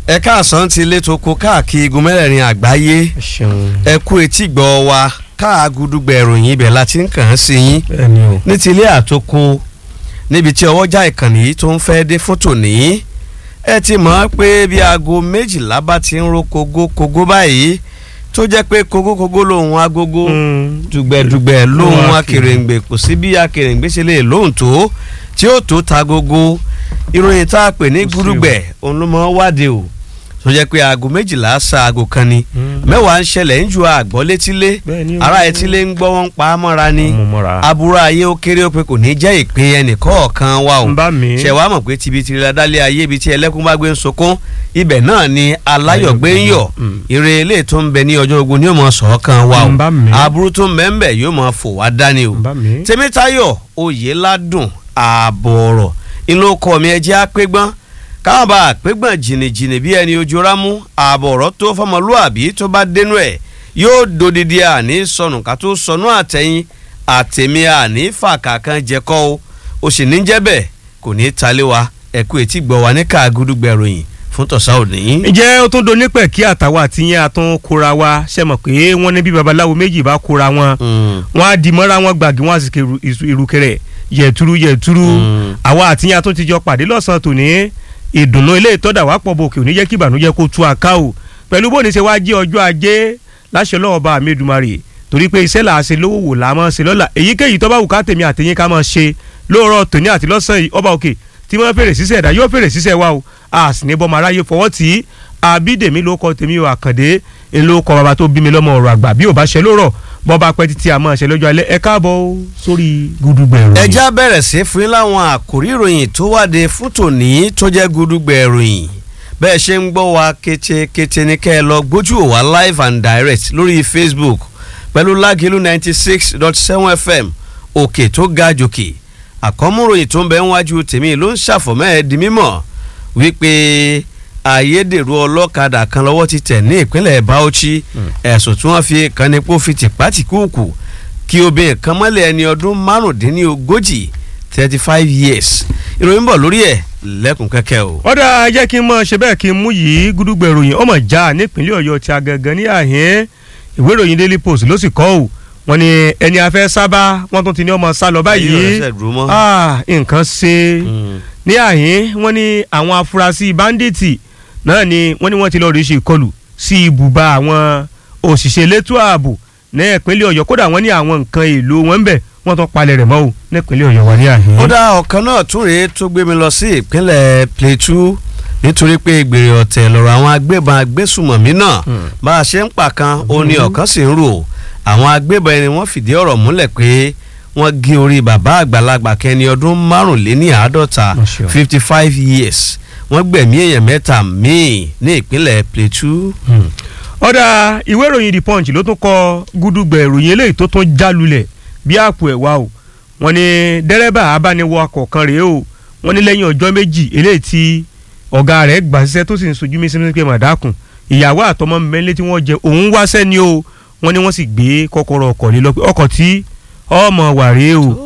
ẹ káàsán ti ilé tó kó káàkiri igun mẹ́rẹ̀ẹ̀rin àgbáyé ẹ kú etí gbọ́ wa káàgùdùgbẹ̀ ìròyìn ibẹ̀ láti ń kàn án sí yín bẹ́ẹ̀ni o. ní ti ilé àtòkò níbi tí ọwọ́jà ìkànnì yìí tó ń fẹ́ dé fótò ní ẹ ti mọ̀ ọ́ pé bí aago méjìlá bá ti ń ro kogo-kogo báyìí tó jẹ́ pé kogo-kogo lòun agogo dùgbẹ̀dùgbẹ̀ lòun akèrèǹgbè kò sí bí akèrèǹgbè ṣe lè lóhùn tó tí ó tó ta gogo ìròyìn tá a pè ní gúdùgbẹ̀ òun ló mọ̀ wádìí o tó jẹ́ pé aago méjìlá sa aago kan ni mẹ́wàá ń ṣẹlẹ̀ ń ju àgbọ̀ létílé Bẹ́ẹ̀ni o. ara etílé ń gbọ́ wọn pa á mọ́ra ni Mo mọ́ra. aburú ayé ó kéré ó pé kò ní jẹ́ ìpín ẹnìkọ̀ọ̀kan wa o ń bá mi. ṣe wàá mọ̀ pé tibitiri ladálẹ̀ ayé ibi tí ẹlẹ́kùn bá gbé ń sunkún ibẹ̀ náà ni aláyọ̀ gbé ń yọ̀ Mm. ire ilé tó ń bẹ ní ọjọ́ ogun ni yóò mọ̀ sọ̀ọ́kan wa o ń bá mi. aburú tó ń bẹ ń bẹ yóò mọ̀ fò wá dání o ń bá mi. tèmítáyọ̀ oyèládùn ààbọ̀ ọ̀rọ̀ inú ọkọ mi ẹ jẹ́ àpégbọ́n káwọn bá àpégbọ́n jìnnìjìnnì bí ẹni ojú rámú ààbọ̀ ọ̀rọ̀ tó fọmọlúàbí tó bá dénú ẹ̀ yóò dodidi àní sọnù ká tó sọnù àtẹ̀yìn àtẹ̀mí àní fàkàkàn jẹ́kọ́ o ó sì ní jẹ́ bẹ́ẹ̀ kò ní í talé wa ẹ̀kú etí gbọ́ wa ní káàgùdùgbẹ̀ròyìn fún tọ̀sá òní. ǹjẹ́ ó tún donípẹ̀ kí àtàwọn àtìyẹn àtún kóra wa ṣe mọ̀ pé wọ́n ní bí babaláwo méjì bá kóra wọn Mm. wọ́n á di mọ́ra wọn gbàgì wọ́n á sì kéru ìrùkẹ̀rẹ̀ yẹ̀túrú yẹ̀túrú Mm. àwa àtìyẹn àtún ti jọ pàdé lọ́sàn-án tòní ìdùnnú ilé ìtọ́dà wá pọ̀ bòkè òní jẹ́ kí ìbànújẹ́ kó tú àká o pẹ̀lú bóni ṣe wá jẹ́ ọjọ́ ajé láṣẹ lọ́wọ́ bá mi Èdùmàrè torí pé iṣẹ́ là á ṣe lówó wò là á máa ṣe lọ́la èyíkéyìí tó bá wù ká tèmi àtẹ̀yìn ká máa ṣe lóòrọ̀ tòní àti lọ́sàn yìí ọba òkè tí wọ́n fèrè sísẹ̀ ẹ̀dá yóò fèrè sísẹ̀ wa o a sì ní bọ́mọ aráyé fọwọ́ tì í àbídèmí ló kọ tèmi o àkàndé ń ló kọ bàbá tó bí mi lọ́mọ ọ̀rọ̀ àgbà bí ò bá ṣe lóòrọ̀ bọ́ba pẹ́ títí a máa ṣe lọ́jọ́ alẹ́ ẹ káàbọ̀ o sórí gudugbẹ̀ ìròyìn. ẹ já bẹ̀rẹ̀ sí fún yín láwọn àkòrí ìròyìn tó wáde fún tòní tó jẹ́ gudugbẹ̀ ìròyìn bẹ́ẹ̀ ṣe ń gbọ́ wa kétékété ní kẹ́ ẹ lọ gbójú wò wá live and direct lórí Facebook pẹ̀lú lágìlú ninety six dot seven FM òkè tó ga jòkè àkọ́múròyìn tó ń bẹ níwájú tèmi ló ń ṣàfọ̀mọ́ ẹ̀ di mímọ̀ wípé ayédèrú ọlọ́kadà kan lọ́wọ́ ti tẹ̀ ní ìpínlẹ̀ Bauchi ẹ̀sùn tí wọ́n fi kan ní kó fi tìpátìkúùkù kí obìnrin kan mọ́lẹ̀ ẹni ọdún márùndínlógójì thirty five years ìròyìn bọ̀ lórí ẹ̀ lẹ́kùn kẹ́kẹ́ o. ọ̀dà jẹ́ kí n mọ̀ ṣe bẹ́ẹ̀ kí n mú yìí gudugbẹ̀ ìròyìn ọmọ já nípínlẹ̀ ọ̀yọ́ ti agangan ní àhín ìwé ìròyìn daily post ló sì kọ́ ọ́ wọ́n ní ẹni afẹ́ sábà wọ́n tún ti ní ọmọ sá lọ Ayé báyìí ọ̀rẹ́ sẹ̀ dúró mọ́. Ah, nǹkan ṣe Mm. ní àhín wọ́n ní àwọn afurasí báńdíìtì náà ni wọ́n ní wọ́n ti lọ́ọ́ rí ṣe ìkọlù sí ibùba àwọn òṣìṣẹ́ elétò ààbò ní ìpínlẹ̀ ọ̀yọ́ kódà wọ́n ní àwọn nǹkan èlò wọn ń bẹ̀ wọ́n tún palẹ̀ rẹ̀ mọ́ o ní ìpínlẹ̀ ọ̀yọ́ wà ní àhín. ó dá ọ̀kan náà tún rèé tó gbé mi lọ sí ìpínlẹ̀ Plateau nítorí pé gbèrè ọ̀tẹ̀ lọ́rọ̀ àwọn agbébọn agbésùmọ̀mí náà Hmm. bá a ṣe ń pa kan ó ní ọ̀kan sì ń rò àwọn agbébọn ẹni wọ́n fìdí ọ̀rọ̀ múlẹ̀ pé wọ́n gé orí bàbá àgbàlagbà kẹni ọdún márùnléní àádọ́ta Má ṣe o. fifty five years wọ́n gbẹ̀mí èèyàn mẹ́ta míì ní ìpínlẹ̀ Plateau. ọ̀dà ìwé ìròyìn the punch ló tún kọ gúdúgbẹ̀ ìròyìn eléyìí tó tún jálulẹ̀ bí àpò ẹ̀wà o wọ́n ní dẹ́rẹ́bà abániwakọ̀ kan rèé o wọ́n ní lẹ́yìn ọjọ́ méjì eléyìí tí ọ̀gá rẹ̀ gbà síṣẹ́ tó sì ń sojú mí sínú pé màdákùn ìyàwó àtọmọ mẹ́lẹ́ tí wọ́n jẹ òun wáṣẹ́ ni o wọ́n ní wọ́n sì gbé kọ́kọ́rọ́ ọkọ̀ lé lọ pé ọkọ̀ tí ọmọ wà rèé o